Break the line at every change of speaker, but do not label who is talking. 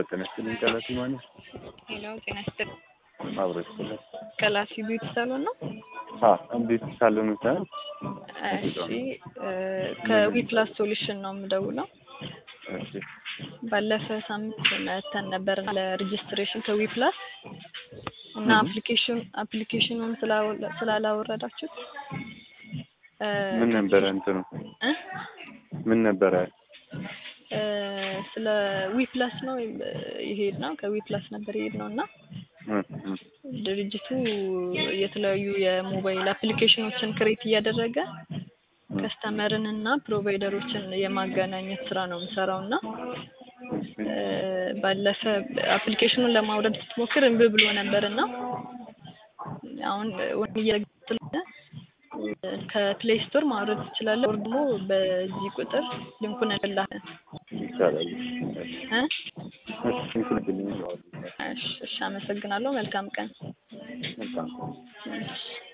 ጤና ይስጥልኝ። ቀላሲ ማለት
ሄሎ ጤና ይስጥልኝ።
አብሮ ይስጥልኝ።
ቀላሲ ቢዩቲ ሳሎን ነው?
አ እንዴት ሳሎን ነው?
እሺ ከዊፕላስ ሶሉሽን ነው የምደውለው።
እሺ
ባለፈ ሳምንት መተን ነበር ለሬጅስትሬሽን ከዊፕላስ እና
Mhm.
አፕሊኬሽን አፕሊኬሽኑን ስላወ- ስላላወረዳችሁት እ፣
ምን ነበረ እንትኑ
እ?
ምን ነበረ?
እ፣ ስለ ዊፕላስ ነው ይሄድ ነው ከዊፕላስ ነበር ይሄድ ነው እና
እ፣ እ፣
ድርጅቱ የተለያዩ የሞባይል አፕሊኬሽኖችን ክሬት እያደረገ
እ፣
ከስተመርን እና ፕሮቫይደሮችን የማገናኘት ስራ ነው የምሰራው እና እ፣ ባለፈ አፕሊኬሽኑን ለማውረድ ስትሞክር እምቢ ብሎ ነበር እና አሁን ወን እየረግጥ ስለሆነ ከፕሌይ ስቶር ማውረድ ትችላለህ። ወር ደግሞ በዚህ ቁጥር ሊንኩን እልክልሃለሁ።
ይቻላል።
እ?
እሺ እንትን
እሺ፣ እሺ፣ አመሰግናለሁ። መልካም ቀን።
መልካም
እሺ።